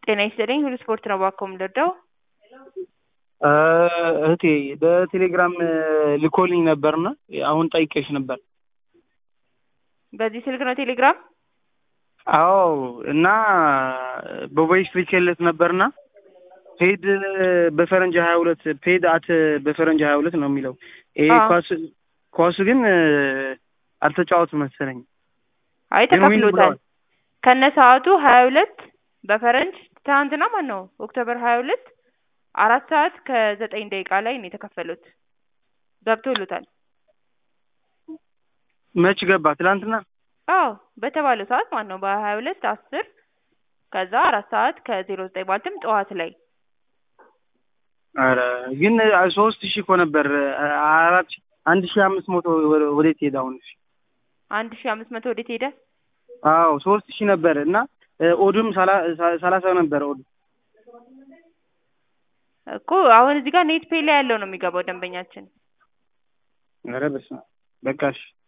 ጤና ይስጥልኝ ሁሉ ስፖርት ነው እባክዎ የምንረዳው? እህቴ በቴሌግራም ልኮልኝ ነበርና አሁን ጠይቄሽ ነበር። በዚህ ስልክ ነው ቴሌግራም? አዎ እና በቮይስ ልኬለት ነበርና ፔድ በፈረንጅ ሀያ ሁለት ፔድ አት በፈረንጅ ሀያ ሁለት ነው የሚለው ይሄ አዎ። ኳስ ኳሱ ግን አልተጫወቱም መሰለኝ። አይ ግን ዊን ተከፍሎታል። ብለዋል። ከነ ሰዓቱ ሀያ ሁለት በፈረንጅ ትናንትና ማን ነው ኦክቶበር ሀያ ሁለት አራት ሰዓት ከዘጠኝ ደቂቃ ላይ ነው የተከፈሉት። ገብቶሎታል። መች ገባ? ትላንትና አዎ በተባለው ሰዓት ማለት ነው በሀያ ሁለት አስር ከዛ አራት ሰዓት ከዜሮ ዘጠኝ ማለትም ጠዋት ላይ ኧረ ግን ሶስት ሺህ እኮ ነበር አራት ሺህ አንድ ሺህ አምስት መቶ ወደ- ወዴት ሄደ አሁን? እሺ አንድ ሺ አምስት መቶ ወዴት ሄደ? አዎ ሶስት ሺህ ነበር እና ኦድም ሰላ- ሰ- ሰላሳ ነበር ኦድ እኮ አሁን እዚህ ጋር ኔት ፔይ ላይ ያለው ነው የሚገባው ደንበኛችን። ኧረ በስመ አብ በቃ እሺ